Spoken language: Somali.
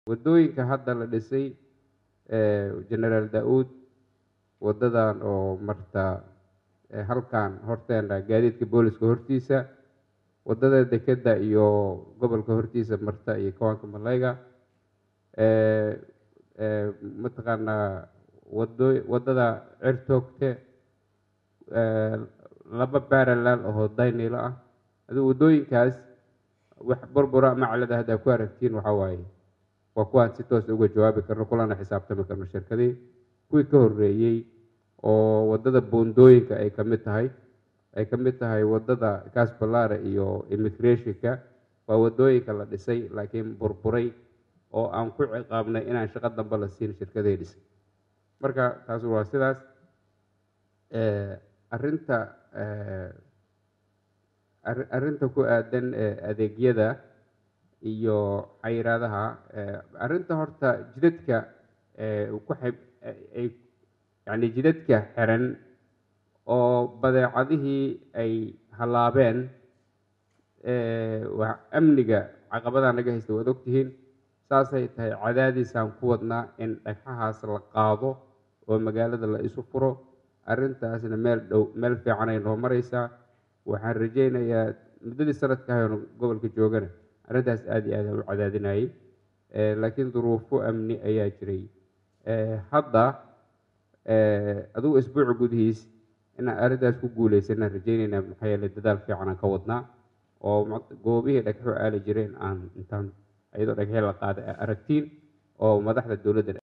waddooyinka hadda la dhisay generaal da-uud waddadan oo marta halkan horteena gaadiidka booliska hortiisa waddada dekeda iyo gobolka hortiisa marta iyo kawaanka malayga mataqaanaa wado waddada cirtoogte laba baralaal ahoo daynilo ah aduu waddooyinkaas wax burbura maclada haddaa ku aragtiin waxaa waaye waa kuwaan si toos uga jawaabi karno kulana xisaabtami karno shirkadii kuwii ka horreeyey oo waddada boondooyinka ay ka mid tahay ay ka mid tahay waddada casbalare iyo immigrationka waa waddooyinka la dhisay laakiin burburay oo aan ku ciqaabnay inaan shaqo dambe la siin shirkadii dhisay marka taas waa sidaas arinta arrinta ku aadan adeegyada iyo xayiraadaha arrinta horta jidadka ku ay yani jidadka xiran oo badeecadihii ay hallaabeen amniga caqabadaa naga haysta waad ogtihiin saasay tahay cadaadiisaan ku wadnaa in dhagxahaas la qaado oo magaalada la isu furo arrintaasna meel dhow meel fiicanay noo maraysaa waxaan rajaynayaa muddadii sanadka hayoon gobolka joogana arrintaas aada iyo aada u cadaadinayay laakiin duruufo amni ayaa jiray hadda adugu isbuuca gudihiis inaan arrintaas ku guuleysanaan rajaynaynaa maxaa yeeley dadaal fiicanaan ka wadnaa oo goobihii dhagxo aali jireen aan intaan iyadoo dhagxii la qaaday aragtiin oo madaxda dowladda